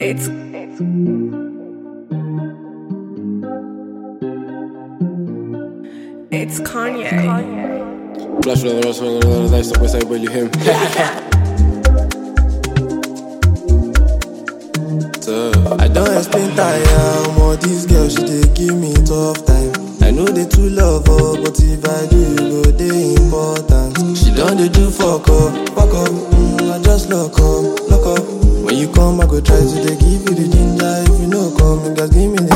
It's it's Kanye. Flash with the swing on the lights, stop with say, you him. So, I don't explain tire, more this girl she dey give me tough time. I know they too love her, but if I do, you go dey important. She done dey do fuck up, fuck up. Mm, I just lock up, lock up. When you come, I go try to dey give you the ginger. If you no come, you guys give me the